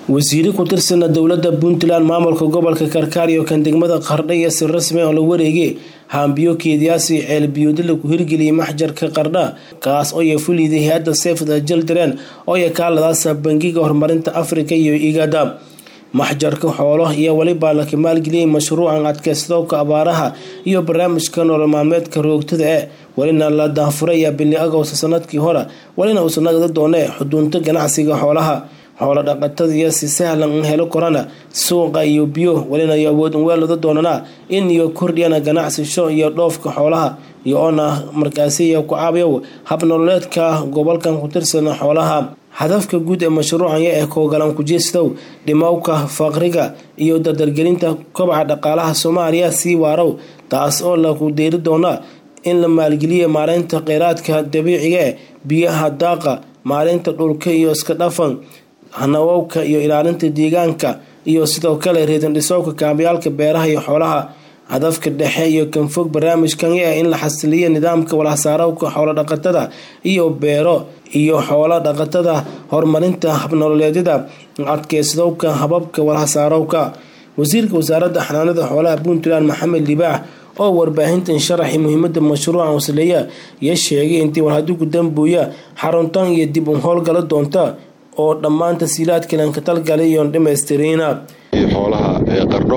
wasiire ku tirsana dowlada puntland maamulka gobolka karkaar iyo kan degmada qardha iyo si rasmi oo la wareegay haambiyo keediyaasi ceelbiyooda ku hirgeliyay maxjarka qardha kaas oo ya fuliday hay-adda seefda jildareen oo ya kaaladaasa bangiga horumarinta afrika iyo igada maxjarka xoolo iyo weliba la maalgeliyay mashruucan adkeysadowka abaaraha iyo barnaamijka nolol maalmeedka roogtada e welina la daafuraya bili agoosta sanadkii hore welina uusan nagda doone xuduunta ganacsiga xoolaha xoolo dhaqatada iyo si sahlan in helo korana suuqa iyo biyo welina iyo awood weelada doonana in iyo kordhiyana ganacsisho iyo dhoofka xoolaha iyo oona markaasiya ku caabiyow habnololeedka gobolkan ku tirsana xoolaha hadafka guud ee mashruucanya ee koogalan kujeestow dhimowka faqriga iyo dardargelinta kobaca dhaqaalaha soomaaliya sii waarow taas oo lagu deeri doona in la maalgeliya maareynta kheyraadka dabiiciga ee biyaha daaqa maareynta dhulka iyo iska dhafan hanawowka iyo ilaalinta deegaanka iyo sidoo kale reedandhisowka kaabayaalka beeraha iyo xoolaha hadafka dhexe iyo kanfog barnaamijkan ah in la xasiliyo nidaamka walhasaarowka xoolodhaqatada iyo beero iyo xoolo dhaqatada horumarinta habnololeedyada adkeysadowka hababka walhasaarowka wasiirka wasaaradda xanaanada xoolaha puntland maxamed libaax oo warbaahintan sharaxi muhiimada mashruuca wasleeya iyo sheegay intii warhadigu dambuuya xaruntan iyo dib u howlgala doonta oo dhammaan tasiilaadkan ka talgalay iyoon dhammaystirina xoolaha ee qardho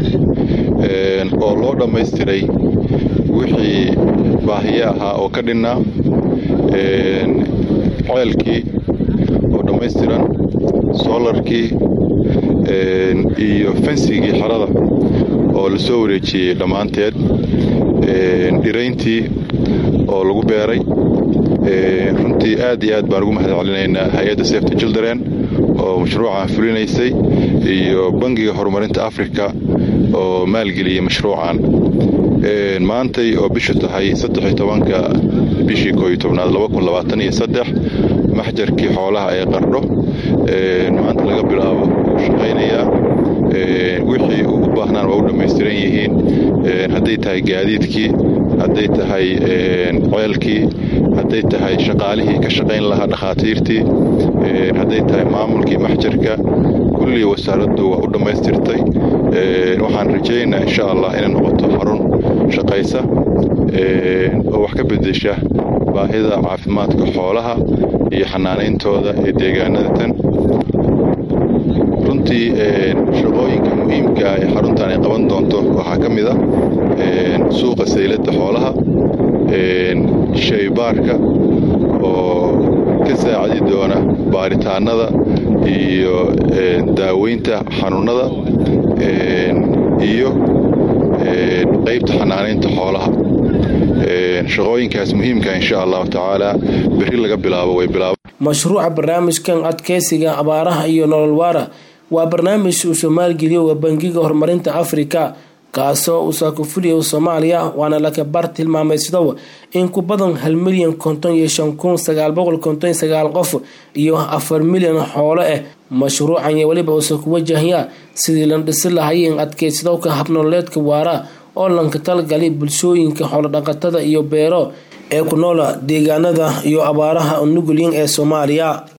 oo loo dhammaystiray wixii baahiye ahaa oo ka dhinnaa ceelkii oo dhammaystiran soolarkii iyo fensigii xerada oo la soo wareejiyey dhammaanteed dhirayntii oo lagu beeray runtii aad iyo aad baan ugu mahad celinaynaa hay-adda sefta jildaren oo mashruucan fulinaysay iyo bangiga horumarinta afrika oo maalgeliyey mashruucan maantay oo bishu tahay saddex tobanka bishii kooiyo tobnaad labakunlabaataniyo saddex maxjarkii xoolaha ee qardho maanta laga bilaabo wuu shaqaynayaa wixii uu u baahnaan waa u dhammaystiran yihiin hadday tahay gaadiidkii hadday tahay ceelkii hadday tahay shaqaalihii ka shaqayn lahaa dhakhaatiirtii hadday tahay maamulkii maxjarka kullii wasaaraddu waa u dhammaystirtay waxaan rajaynaynaa insha allah inay noqoto xarun shaqaysa oo wax ka bedesha baahida caafimaadka xoolaha iyo xanaanayntooda ee deegaanada tan runtii shaqooyinka muhiimka ee xaruntan ay qaban doonto waxaa ka mid a suuqa sayladda xoolaha shaybaarka oo ka saacidi doona baaritaanada iyo daaweynta xanuunada iyo qaybta xanaanaynta xoolaha shaqooyinkaas muhiimka insha allahu tacaala beri laga bilaabo way bilaab mashruuca barnaamijkan adkeysiga abaaraha iyo nolol waara waa barnaamij uu soomaalgeliyo bangiga horumarinta afrika kaasoo uu saakufuliya soomaaliya waana lakabar tilmaamaysadow in ku badan hal milyan konton iyo shan kun sagaal boqol konton sagaal qof iyo afar milyan xoolo ah mashruucan iyo weliba uusa ku wajahaya sidii la dhisi lahayen adkeysadowka habnololeedka waara oo lanka talgalay bulshooyinka xoolodhaqatada iyo beero ee ku noola deegaanada iyo abaaraha nugulyin ee soomaaliya